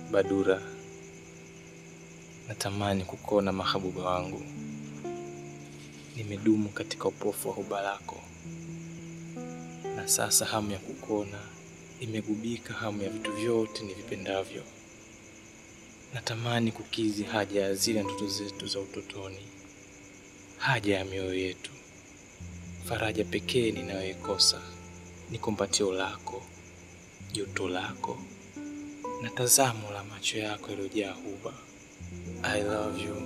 Badura, natamani kukuona mahabuba wangu. Nimedumu katika upofu wa huba lako, na sasa hamu ya kukuona imegubika hamu ya vitu vyote nivipendavyo. Natamani kukizi haja ya zile ndoto zetu za utotoni, haja ya mioyo yetu. Faraja pekee ninayoikosa ni kumbatio lako, joto lako na tazamo la macho yako yaliyojaa huba. I love you.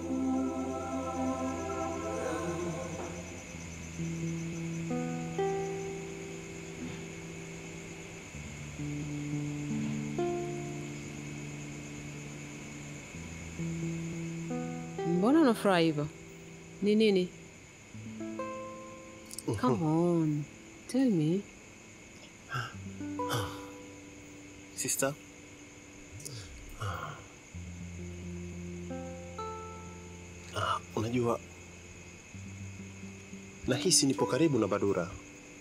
Mbona unafurahi hivyo? Ni nini? Come on. Tell me. Sister, ah, unajua nahisi nipo karibu na Badura,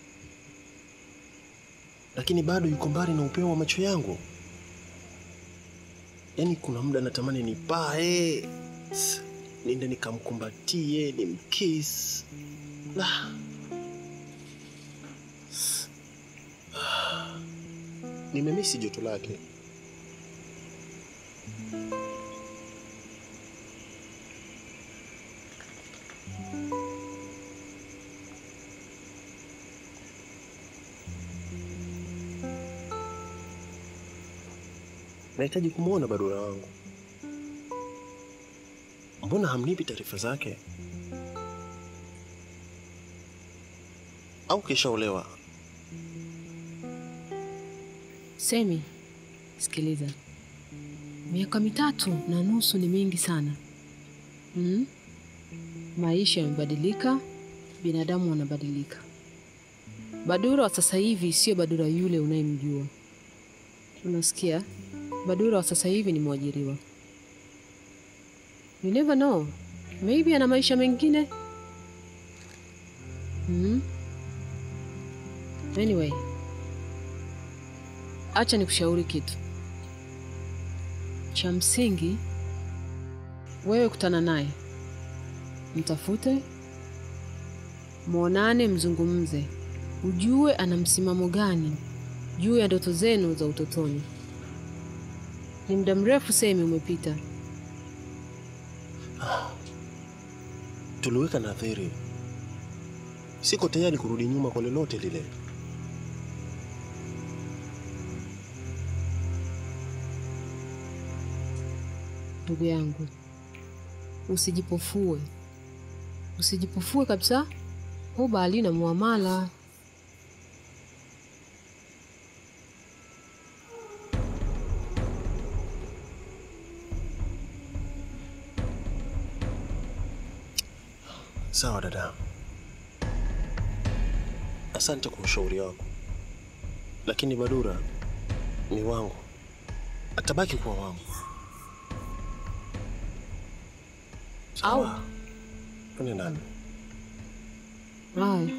lakini bado yuko mbali na upeo wa macho yangu. Yaani kuna muda natamani nipae niende nikamkumbatie nimkiss. La. Nimemisi joto lake. Nahitaji kumwona Badura wangu. Mbona hamnipi taarifa zake? Au kishaolewa? Semi, sikiliza. Miaka mitatu na nusu ni mingi sana. Mm? Maisha yamebadilika, binadamu wanabadilika. Badura wa sasa hivi sio Badura yule unayemjua. Unasikia? Badura wa sasa hivi ni mwajiriwa. You never know. Maybe ana maisha mengine. Mm? Anyway, acha nikushauri kitu cha msingi. Wewe kutana naye, mtafute, mwonane, mzungumze, ujue ana msimamo gani juu ya ndoto zenu za utotoni. Ni muda mrefu Semi umepita. Tuliweka nadhiri. Siko tayari kurudi nyuma kwa lolote lile. Ndugu yangu, usijipofue, usijipofue kabisa. Huba halina muamala. Sawa dada, asante kwa ushauri wako, lakini Badura ni wangu, atabaki kuwa wangu. Sawa, twende ndani. Haya,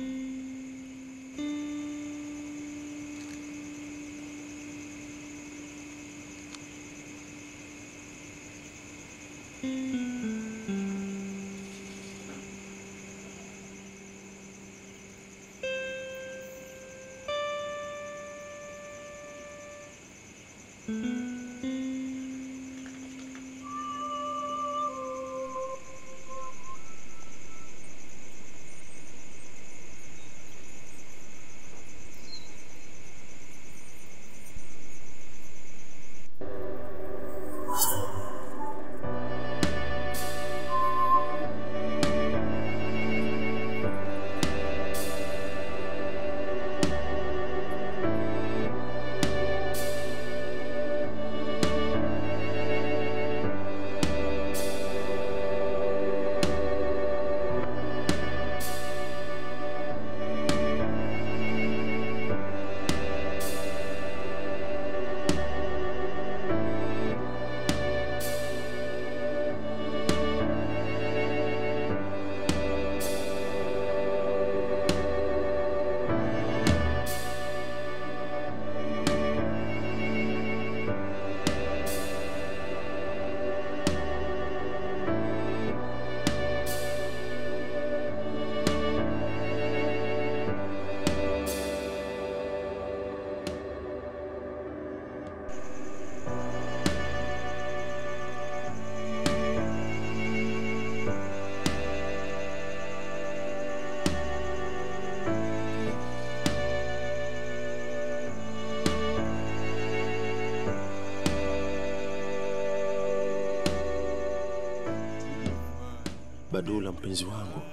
Badula, mpenzi wangu,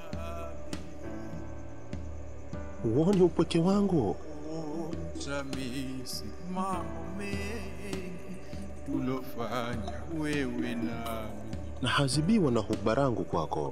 huoni upweke wangu? Tamisi mambo mengi tulofanya wewe nami. na hazibiwa na huba rangu kwako.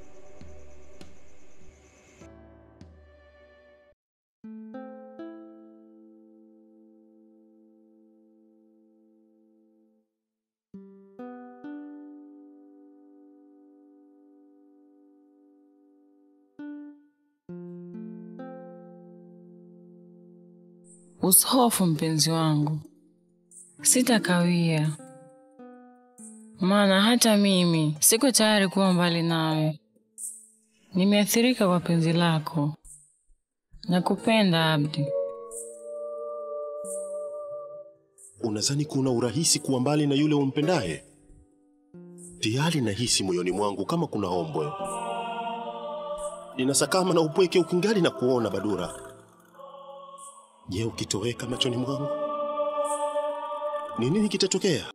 Usihofu mpenzi wangu, sitakawia, maana hata mimi siko tayari kuwa mbali nawe. Nimeathirika kwa penzi lako, nakupenda Abdi. Unadhani kuna urahisi kuwa mbali na yule umpendaye? Tayari nahisi moyoni mwangu kama kuna ombwe ninasakama na upweke ukingali na kuona Badura. Je, ukitoweka machoni mwangu ni nini kitatokea?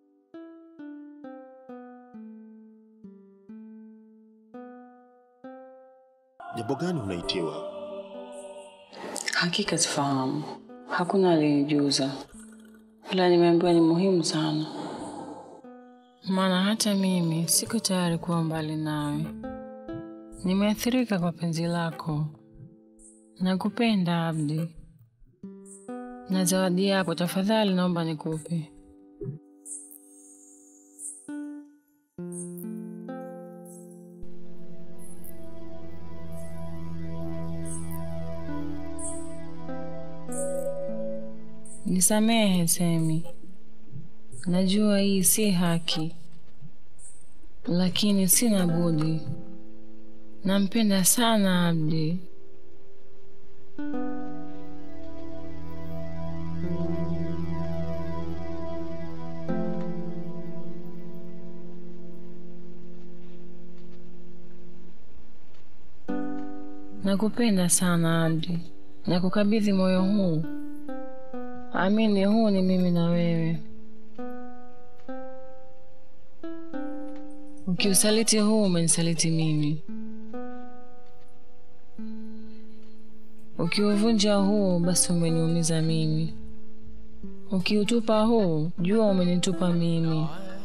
Jambo gani unaitiwa? Hakika sifahamu, hakuna aliyenijuza, ila nimeambiwa ni muhimu sana, maana hata mimi siko tayari kuwa mbali nawe. Nimeathirika kwa penzi lako, nakupenda Abdi, na zawadi yako tafadhali naomba nikupe. Nisamehe Semi, najua hii si haki, lakini sina budi. Nampenda sana Abdi. Nakupenda sana Abdi, nakukabidhi moyo huu. Amini, huu ni mimi na wewe. Ukiusaliti huu, umenisaliti mimi. Ukiuvunja huu, basi umeniumiza mimi. Ukiutupa huu, jua umenitupa mimi.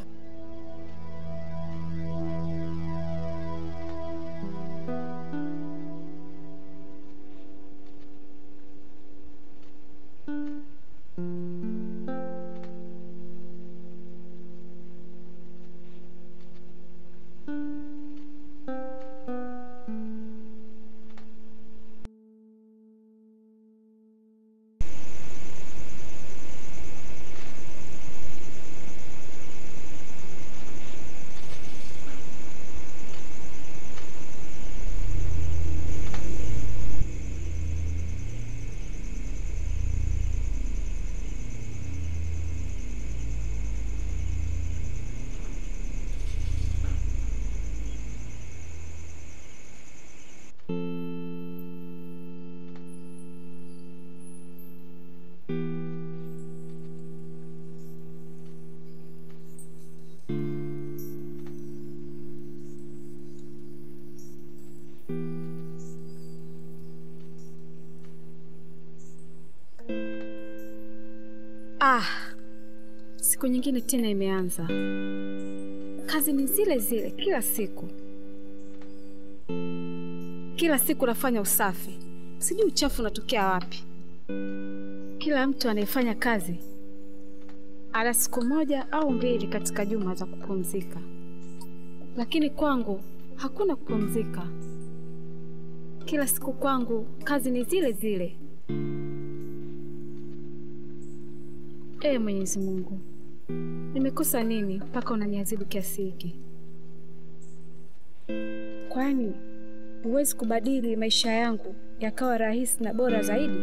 Ah, siku nyingine tena imeanza. Kazi ni zile zile kila siku, kila siku nafanya usafi, sijui uchafu unatokea wapi. Kila mtu anayefanya kazi ana siku moja au mbili katika juma za kupumzika, lakini kwangu hakuna kupumzika. Kila siku kwangu kazi ni zile zile. Ee Mwenyezi Mungu, nimekosa nini mpaka unaniadhibu kiasi hiki? Kwani huwezi kubadili maisha yangu yakawa rahisi na bora zaidi?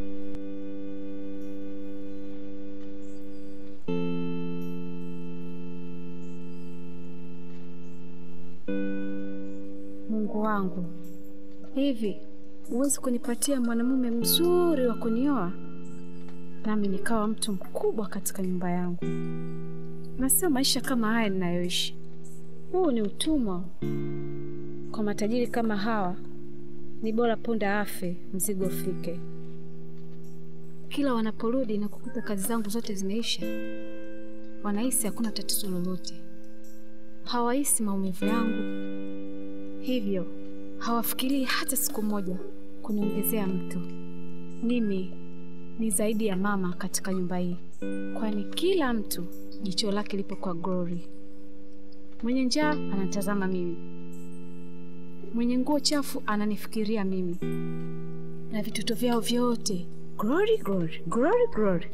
Mungu wangu, hivi huwezi kunipatia mwanamume mzuri wa kunioa nami nikawa mtu mkubwa katika nyumba yangu? Na sio maisha kama haya ninayoishi. Huu ni utumwa. Kwa matajiri kama hawa ni bora punda afe, mzigo ufike. Kila wanaporudi na kukuta kazi zangu zote zimeisha, wanahisi hakuna tatizo lolote, hawahisi maumivu yangu, hivyo hawafikirii hata siku moja kuniongezea mtu. Mimi ni zaidi ya mama katika nyumba hii, kwani kila mtu jicho lake lipo kwa Glory. Mwenye njaa anatazama mimi, mwenye nguo chafu ananifikiria mimi, na vitoto vyao vyote Glory, Glory, Glory, Glory.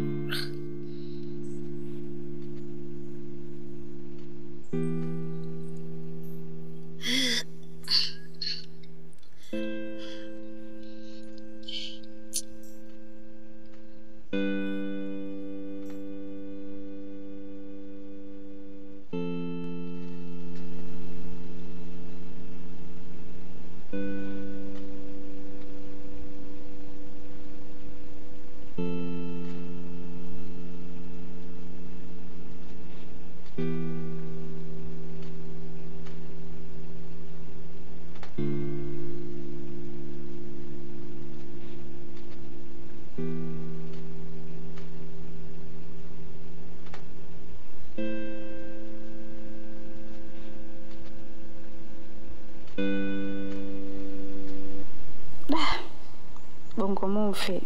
Bongo Movie.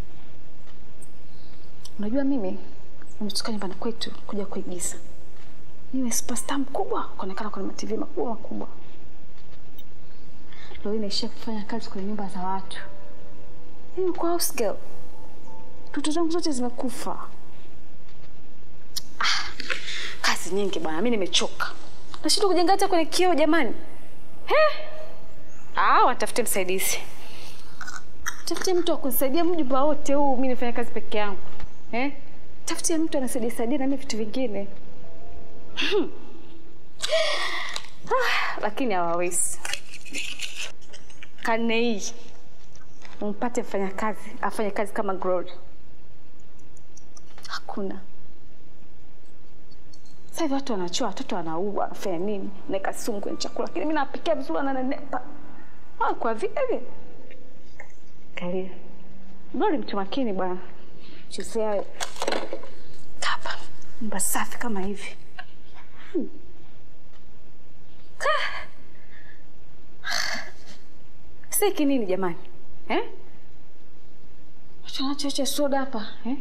Unajua mimi nimetoka nyumbani kwetu kuja kuigiza. Niwe superstar mkubwa, kuonekana kwenye matv makubwa makubwa. Leo hii naishia kufanya kazi kwenye nyumba za watu. Mimi kwa house girl. Toto zangu zote zimekufa. Ah, kazi nyingi bwana, mimi nimechoka. Nashindwa kujenga hata kwenye kioo jamani. He? Ah, watafute msaidizi. Tafutie mtu wa kunisaidia mjumba wote huu, mimi nifanya kazi peke yangu eh? Tafutie mtu anasaidia saidia na mimi vitu vingine Hmm. ah, lakini hawawezi. Karne hii umpate mfanya kazi afanye kazi kama Glory, hakuna. Sasa hivi watu wanachoa, watoto wanaua, wanafanya nini, naeka sumu kwenye chakula, lakini mimi napikia vizuri, ananenepa ah, kwa vile Kalia. Glory mtu makini bwana. Chezea hapa. Nyumba safi kama hivi. Hmm. Ka- Siki nini jamani? Eh? Watu wanachocha soda hapa, eh?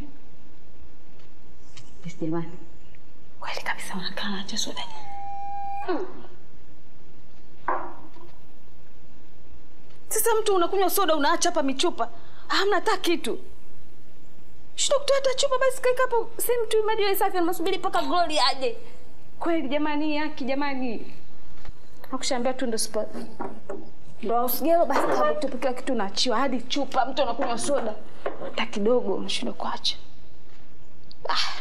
Yes, jamani. Kweli kabisa wanakaa wanachocha soda. Hmm. Sasa mtu unakunywa soda unaacha hapa michupa, hamna hata kitu. Shida kutoa hata chupa basi kaika hapo sehemu tu maji yawe safi unasubiri mpaka Glory aje. Kweli jamani, haki jamani. Nakushaambia tu ndo spot. Ndo usigelo basi kama tupo kila kitu unaachiwa hadi chupa mtu anakunywa soda. Hata kidogo unashindwa kuacha. Ah.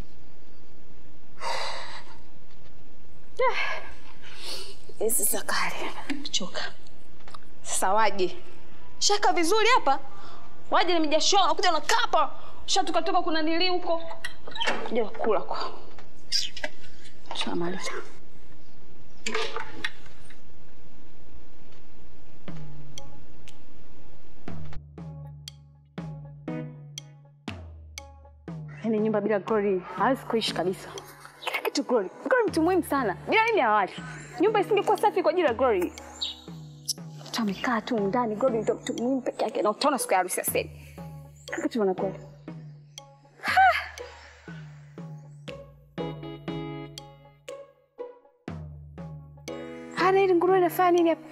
Ah. Hizi sakari. Choka. Sasa waje shaka vizuri hapa, waje na mijasho, nakuja na kapa shatukatoka kuna nili huko kuja kula kwa shamaliza. Yaani nyumba bila Glory hawezi kuishi kabisa. Kila kitu Glory. Glory mtu muhimu sana. Bila nini hawali. Nyumba isingekuwa safi kwa ajili ya Glory mtu amekaa tu ndani, Glory ndio mtu muhimu peke yake, na utaona siku ya harusi ya Sedi kila kitu wanakuwa hana ili nguruwe inafanya nini hapa?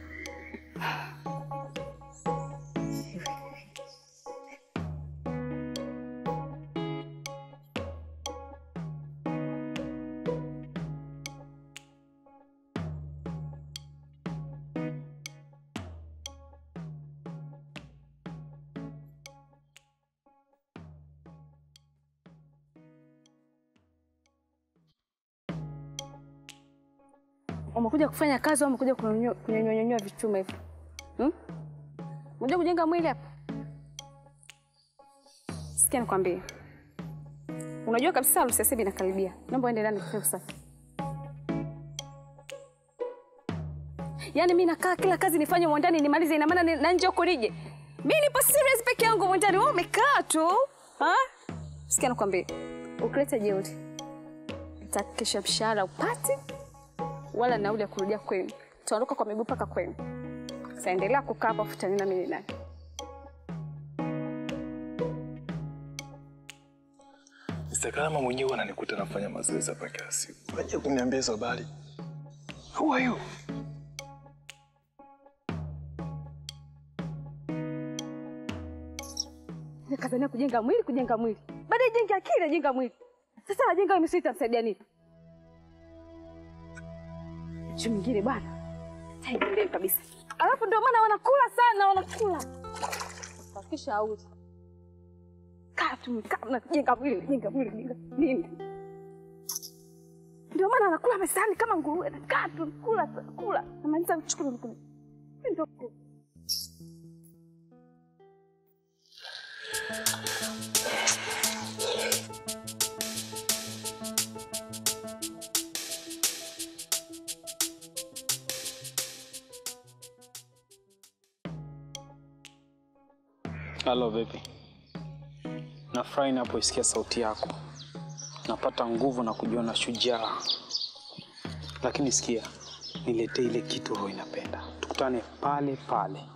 Umekuja kufanya kazi au umekuja kunyonyonyoa vichuma hivi? Hmm? Umekuja kujenga mwili hapa? Sikia nikwambie. Unajua kabisa harusi ya Sebi inakaribia. Naomba uende ndani kufanya usafi. Yaani mi nakaa kila kazi nifanye mwandani nimalize, ina maana ni- na nje huko nije. Mi nipo serious peke yangu mwandani, wewe umekaa tu ha? Sikia nakwambia, ukileta jeuri nitahakikisha mshahara upati wala nauli ya kurudia kwenu, tutaondoka kwa miguu mpaka kwenu. Sasa endelea kukaa hapa, futanina mimi ni nani. Mr. Kalama mwenyewe ananikuta nafanya mazoezi hapa kila siku. Aje kuniambia hizo habari. Who are you? Nikazania kujenga mwili, kujenga mwili, baadaye jenge akili, ajenga mwili. Sasa najenga misuli, itamsaidia nini? Chu mwingine bwana, taendelee kabisa. Alafu ndio maana wanakula sana, wanakula wakisha auzi kaa tu, kaa najenga mwili, najenga mwili, najenga nini? Ndio maana anakula mesani kama nguruwe, kaa tu kula tu, kula, namaliza kuchukua nakula. Ndio Halo vipi? Nafurahi napoisikia sauti yako, napata nguvu na kujiona shujaa. Lakini sikia, niletee ile kitu roho inapenda, tukutane pale pale.